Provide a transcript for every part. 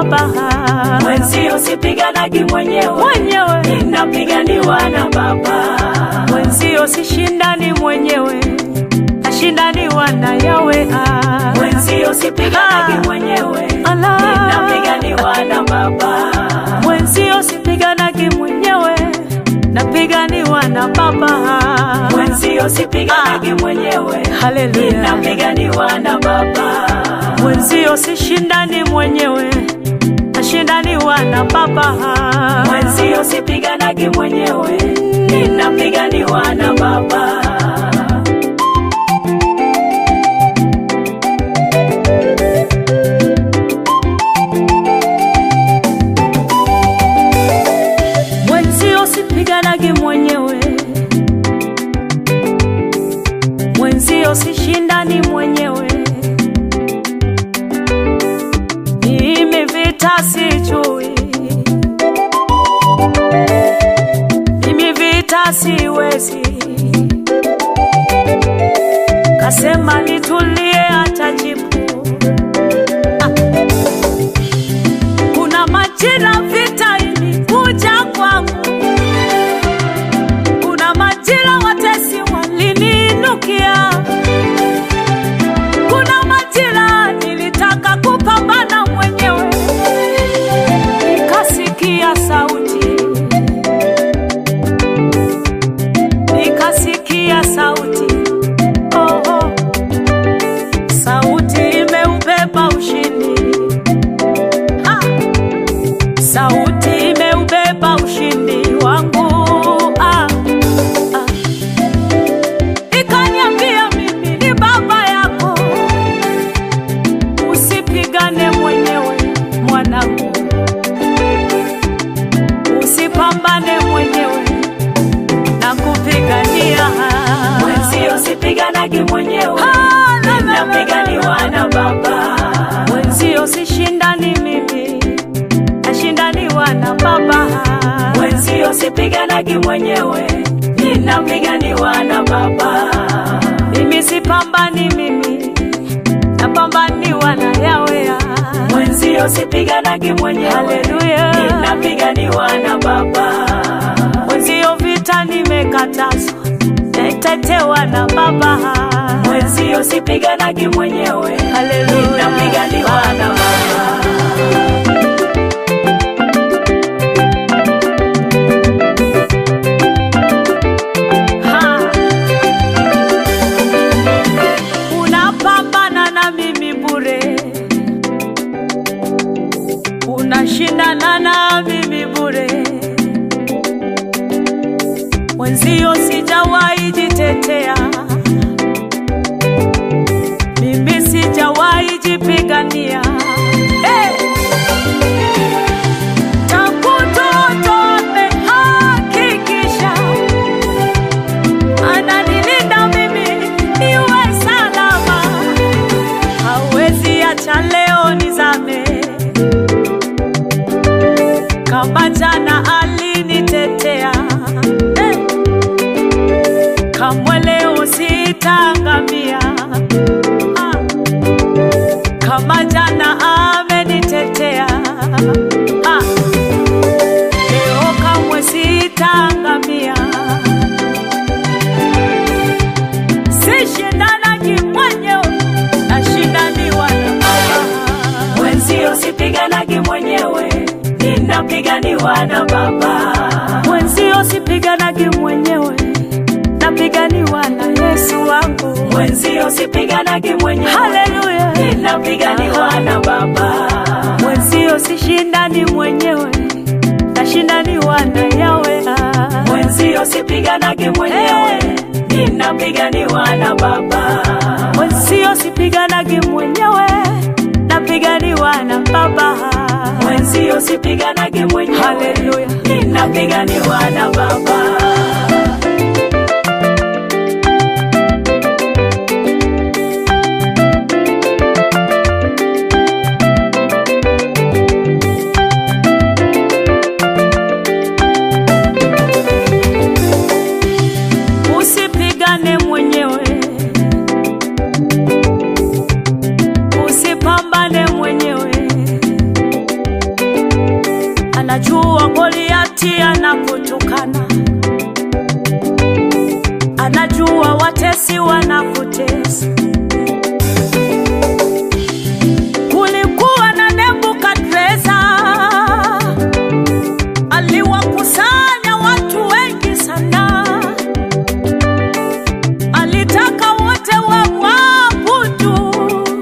Baba. Mwenzio sipiganagi mwenyewe, Mwenyewe ninapiganiwa na Baba. mwenzio sishindani mwenyewe, nashindaniwa na Yawe. ah. Mwenzio sipiganagi Ah. mwenyewe, Ala. ninapiganiwa na Baba. Mwenzio sipiganagi mwenyewe, napiganiwa na Baba. Mwenzio sipiganagi mwenyewe, Haleluya. ninapiganiwa na Baba. Mwenzio sishindani mwenyewe, nashindaniwa na Baba. Mwenzio sipiganagi mwenyewe, ninapiganiwa na Baba. Mwenzio sipiganagi mwenyewe, mwenzio sishindani mwenyewe. Mimi vita sijui, mimi vita siwezi. Kasema nitulie, atajibu. Ah. Kuna majira vita ilikuja kwangu, kuna majira watesi waliniinukia, kuna majira nilitaka kupambana mwenyewe, nikasikia sauti, nikasikia sauti, oh, oh. Sauti imeubeba ushindi ha! Sauti imeubeba ushindi wangu ah, ah. Ikaniambia mimi ni baba yako, usipigane mwenyewe mwanangu, usipambane mwenyewe na kupigania Mwenzio sipiganagi mwenyewe, Ah, la, la, la, la. ninapiganiwa na Baba. Mwenzio sishindani mimi, nashindaniwa na baba Mwenzio sipiganagi mwenyewe, ninapiganiwa na Baba. mimi sipambani mimi, napambaniwa na Yawe. Mwenzio sipiganagi mwenyewe, Haleluya. ninapiganiwa na Baba. Mwenzio vita nimekatazwa, natetewa na baba. Mwenzio sipiganagi mwenyewe, Haleluya. ninapiganiwa na Baba. Ha. Unapambana na mimi bure, unashindana na mimi bure. Mwenzio sijawahi jitetea, mimi sijawahi jipigania. Hey! Tangu mtoto amehakikisha ananilinda mimi niwe salama, hawezi acha leo nizame. Kama jana alinitetea, eh, kamwe leo sitaangamia. Ah, Kama jana amenitetea, ah, leo kamwe sitaangamia. sishindanagi mwenyewe, nashindaniwa na Baba. Mwenzio sipiganagi mwenyewe, ninapiganiwa na Baba. Mwenzio sipiganagi mwenyewe, napiganiwa na Yesu wangu. Mwenzio sipiganagi mwenyewe, Haleluya, ninapiganiwa na Baba. mwenzio sishindani mwenyewe, nashindaniwa na Yawe. Mwenzio sipiganagi mwenyewe, ninapiganiwa na Baba. Mwenzio sipiganagi mwenyewe, napiganiwa na Baba. Mwenzio sipiganagi mwenyewe, Haleluya. ninapiganiwa na Baba. Usipigane mwenyewe, usipambane mwenyewe. wanakutukana, anajua watesi wanakutesa. Kulikuwa na Nebukadreza, aliwakusanya watu wengi sana, alitaka wote wamwabudu.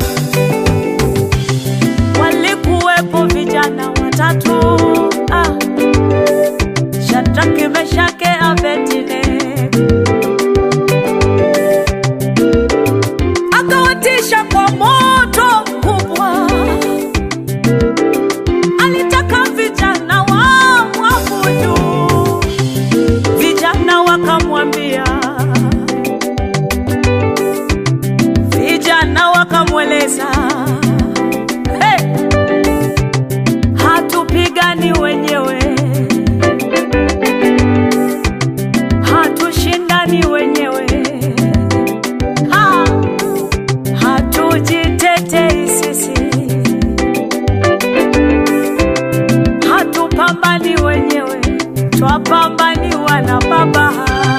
Walikuwepo vijana watatu ah, Shadraki, Meshake, Abednego. Akawatisha kwa moto mkubwa, alitaka vijana wamwabudu. Vijana wakamwambia, vijana wakamweleza hey! hatupigani wenyewe, hatushindani wenyewe, ha! hatujitetei sisi, hatupambani wenyewe, twapambaniwa na Baba.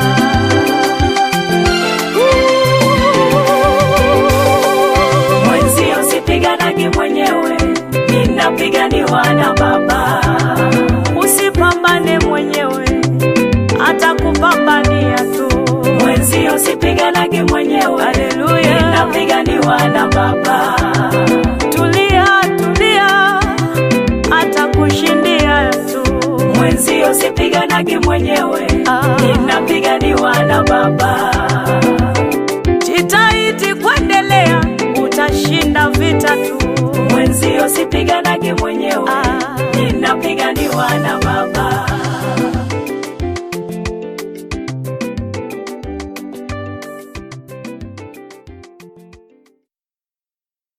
Mwenzio sipiganagi mwenyewe, ninapiganiwa na Baba. Usipambane mwenyewe, atakupambania tu. Mwenzio sipiganagi mwenyewe, Haleluya. ninapiganiwa na Baba. Tulia, tulia, atakushindia tu. Mwenzio sipiganagi mwenyewe, Ah. ninapiganiwa na Baba. Jitahidi kuendelea, utashinda vita tu. Mwenzio sipiganagi mwenyewe, Ah. ninapiganiwa na Baba.